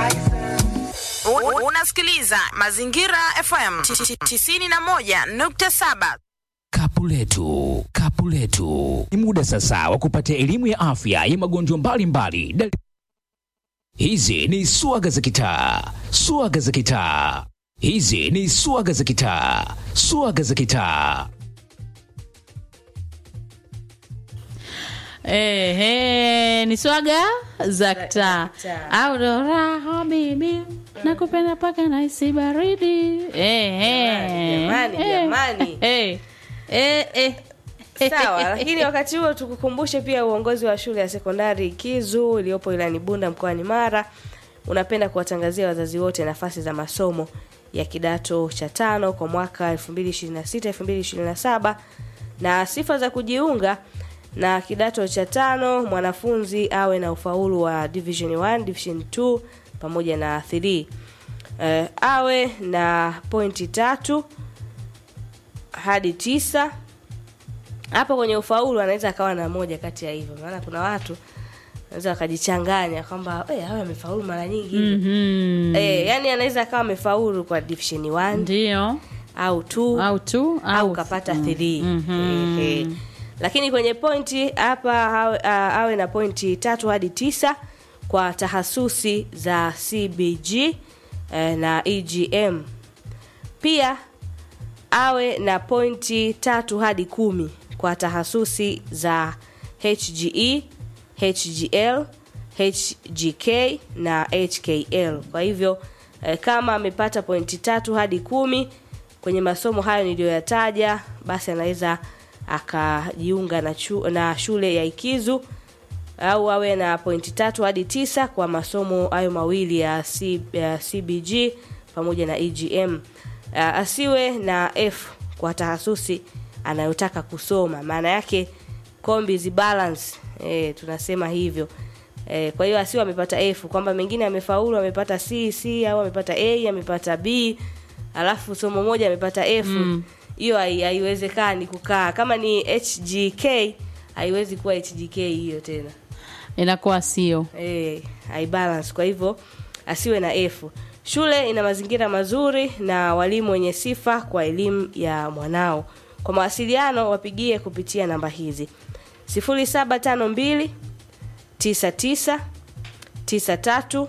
U- Unasikiliza Mazingira FM 91.7. Kapu letu, kapu letu. Ni muda sasa wa kupata elimu ya afya ya magonjwa mbalimbali. Dal- Hizi ni swaga za kitaa, swaga za kitaa. Hizi ni swaga za kitaa, swaga za kitaa. Ehe, ni swaga za kitaa kitaa. au ndo raha bibi nakupenda paka na isi baridi Ehe. Jamani, Eh. jamani. Eh. Eh, eh. sawa lakini wakati huo tukukumbushe pia uongozi wa shule ya sekondari kizu iliyopo ilani bunda mkoani mara unapenda kuwatangazia wazazi wote nafasi za masomo ya kidato cha tano kwa mwaka 2026 2027 na sifa za kujiunga na kidato cha tano mwanafunzi awe na ufaulu wa division 1 division 2 pamoja na 3 eh, awe na pointi tatu hadi tisa hapo kwenye ufaulu anaweza akawa na moja kati ya hivyo maana kuna watu anaweza wakajichanganya kwamba "Eh, awe amefaulu mara nyingi Mhm. eh, yani anaweza akawa amefaulu kwa division 1 ndio au 2 au tu au kapata 3 Mhm. Ehe. lakini kwenye pointi hapa awe, a- awe na pointi tatu hadi tisa kwa tahasusi za cbg eh, na egm pia awe na pointi tatu hadi kumi kwa tahasusi za hge hgl hgk na hkl kwa hivyo eh, kama amepata pointi tatu hadi kumi kwenye masomo hayo niliyoyataja basi anaweza akajiunga na, chu, na shule ya ikizu au awe na pointi tatu hadi tisa kwa masomo hayo mawili ya, C, ya cbg pamoja na egm uh, asiwe na f kwa tahasusi anayotaka kusoma maana yake combi balance e, tunasema hivyo e, kwa hiyo asiwe amepata f kwamba mengine amefaulu amepata c c au amepata a amepata b alafu somo moja amepata f hiyo hai- haiwezekani kukaa kama ni hgk haiwezi kuwa hgk hiyo tena inakuwa sio eh, haibalance kwa hivyo asiwe na f shule ina mazingira mazuri na walimu wenye sifa kwa elimu ya mwanao kwa mawasiliano wapigie kupitia namba hizi 0752 99 93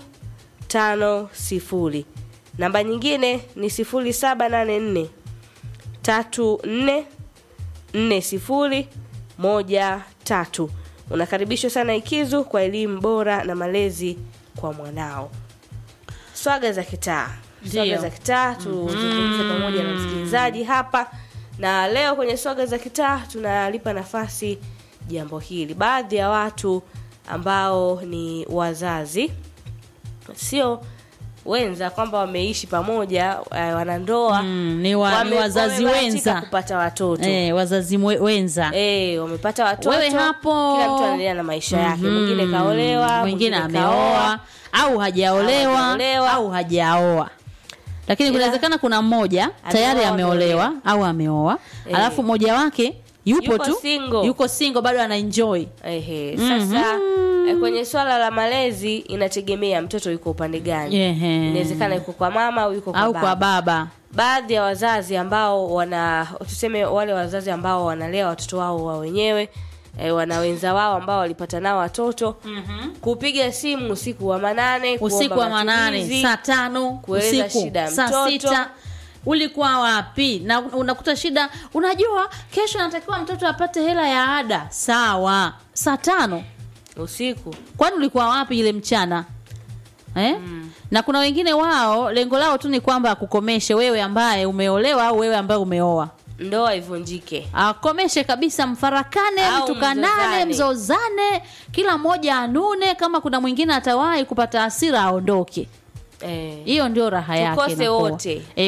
50 namba nyingine ni 0784 tatu nne nne sifuri moja tatu unakaribishwa sana ikizu kwa elimu bora na malezi kwa mwanao swaga za kitaa swaga Ndio. za kitaa tuzungumze pamoja na msikilizaji hapa na leo kwenye swaga za kitaa tunalipa nafasi jambo hili baadhi ya watu ambao ni wazazi sio wenza kwamba wameishi pamoja eh, wanandoa Mm, ni wa- ni wazazi wamebahatika wenza. kupata watoto eh, wazazi mwe- wenza Eh, wamepata watoto Wewe hapo- kila mtu anaendelea na maisha yake mwingine kaolewa mwingine kaoa. ameoa au hajaolewa hajaolewa. au hajaoa lakini Ila- kunawezekana kuna mmoja tayari Ameoa, ameolewa au ameoa Eh. alafu mmoja wake yupo Yuko tu single. yuko single bado anaenjoy Ehe, sasa eh, kwenye swala la malezi inategemea mtoto yuko upande gani Ehe. inawezekana yuko kwa mama au yuko kwa au baba. kwa baba baadhi ya wazazi ambao wana tuseme wale wazazi ambao wanalea watoto wao wa wenyewe e, wana wenza wao ambao walipata nao watoto mm-hmm. kupiga simu usiku wa manane kuomba usiku wa manane matumizi, saa tano kueleza usiku shida ya saa mtoto. sita ulikuwa wapi na unakuta shida unajua kesho anatakiwa mtoto apate hela ya ada sawa saa tano usiku kwani ulikuwa wapi ile mchana eh? na kuna wengine wao lengo lao tu ni kwamba akukomeshe wewe ambaye umeolewa au wewe ambaye umeoa ndoa ivunjike akomeshe kabisa mfarakane Au mtukanane mzozane. mzozane kila mmoja anune kama kuna mwingine atawahi kupata hasira aondoke eh. hiyo ndio raha yake Tukose inakuwa. wote. Eh,